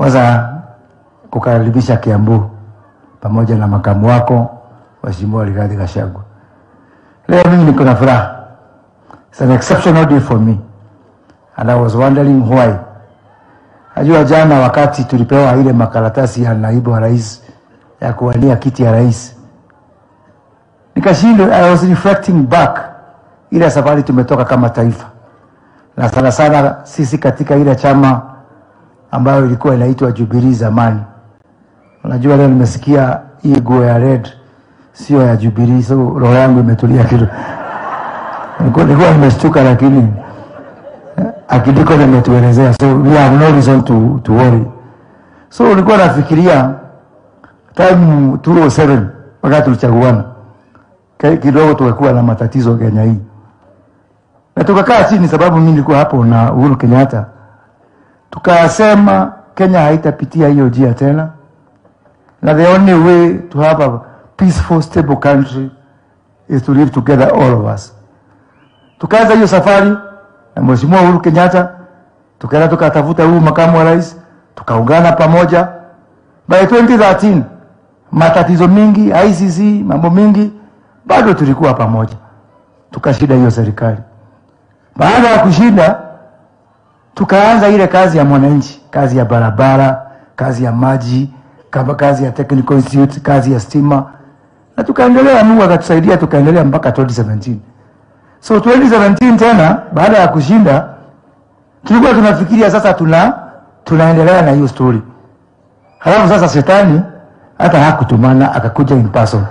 Kwanza kukaribisha Kiambu pamoja na makamu wako Mheshimiwa Rigathi Gachagua. Leo mimi niko na furaha. It's an exceptional day for me. And I was wondering why. Najua jana wakati tulipewa ile makaratasi ya naibu wa rais ya kuwania kiti ya rais, nikashindwa. I was reflecting back ile safari tumetoka kama taifa, na sana sana sisi katika ile chama ambayo ilikuwa inaitwa Jubilee zamani. Unajua, leo nimesikia hii nguo ya red sio ya Jubilee, so roho yangu imetulia kidogo. Nilikuwa nilikuwa nimeshtuka, lakini akidiko nimetuelezea, so we have no reason to, to worry. So ulikuwa nafikiria time 2007 wakati tulichaguana Ke- kidogo tukakuwa na matatizo Kenya hii, na tukakaa chini, sababu mimi nilikuwa hapo na Uhuru Kenyatta, tukasema Kenya haitapitia hiyo njia tena, na the only way to have a peaceful stable country is to live together all of us. Tukaanza hiyo safari na Mheshimiwa Uhuru Kenyatta, tukaenda tukatafuta huyu makamu wa rais, tukaungana pamoja. By 2013 matatizo mingi, ICC, mambo mingi, bado tulikuwa pamoja, tukashinda hiyo serikali. Baada ya kushinda, tukaanza ile kazi ya mwananchi, kazi ya barabara, kazi ya maji, kama kazi ya technical institute, kazi ya stima, na tukaendelea. Mungu akatusaidia, tukaendelea mpaka 2017. So 2017 tena baada ya kushinda tulikuwa tunafikiria sasa tuna tunaendelea na hiyo story. Halafu sasa shetani hata hakutumana akakuja in person.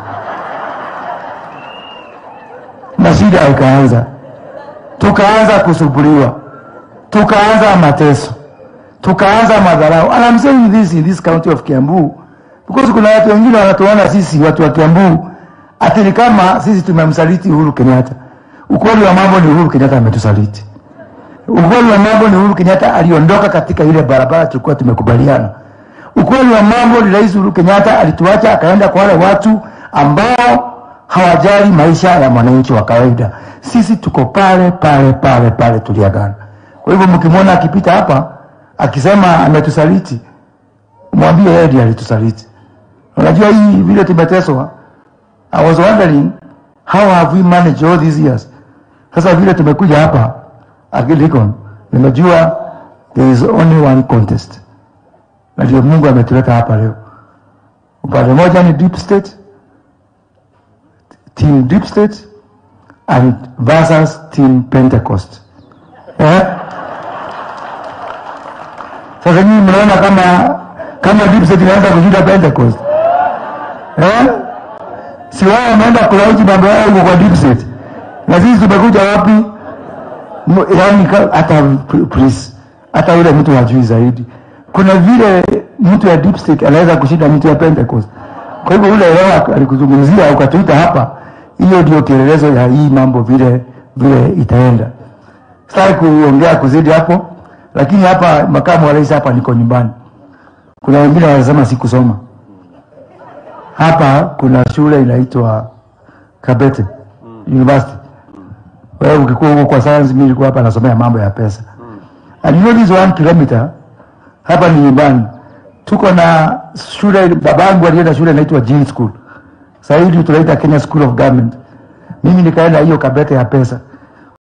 Na shida ikaanza. Tukaanza kusubuliwa. Tukaanza mateso. Tukaanza madharau. And I'm saying this in this county of Kiambu because kuna watu wengine wanatuona sisi watu wa Kiambu ati ni kama sisi tumemsaliti Uhuru Kenyatta. Ukweli wa mambo ni Uhuru Kenyatta ametusaliti. Ukweli wa mambo ni Uhuru Kenyatta aliondoka katika ile barabara tulikuwa tumekubaliana. Ukweli wa mambo ni Rais Uhuru Kenyatta alituacha akaenda kwa wale watu ambao hawajali maisha ya mwananchi wa kawaida. Sisi tuko pale pale pale pale tuliagana. Kwa hivyo mkimwona akipita hapa akisema ametusaliti, mwambie yeye ndiye alitusaliti. Unajua hii vile tumeteswa, I was wondering how have we managed all these years. Sasa vile tumekuja hapa Agilikon, nimejua there is only one contest, na ndio Mungu ametuleta hapa leo. Upande moja ni deep state, team deep state and versus team Pentecost. Eh? Sasa nyinyi mnaona kama kama deep state inaweza kushinda Pentecost eh? si wao wameenda kulauti mambo yao huko kwa deep state, na sisi tumekuja wapi? M- Yaani ka- hata p- please, hata yule mtu hajui zaidi. Kuna vile mtu ya deep state anaweza kushinda mtu ya Pentecost. Kwa hivyo ule leo alikuzungumzia ukatuita hapa, hiyo ndio kielelezo ya hii mambo vile vile itaenda. Sitaki kuongea kuzidi hapo, lakini hapa makamu wa rais hapa niko nyumbani. Kuna wengine wanasema sikusoma hapa kuna shule inaitwa Kabete University. Wewe ukikuwa huko kwa science, mimi nilikuwa hapa nasomea mambo ya pesa. And you know this one kilometer hapa ni nyumbani. Tuko na shule, babangu alienda shule inaitwa Jean School. Sasa hivi tunaita Kenya School of Government. Mimi nikaenda hiyo Kabete ya pesa.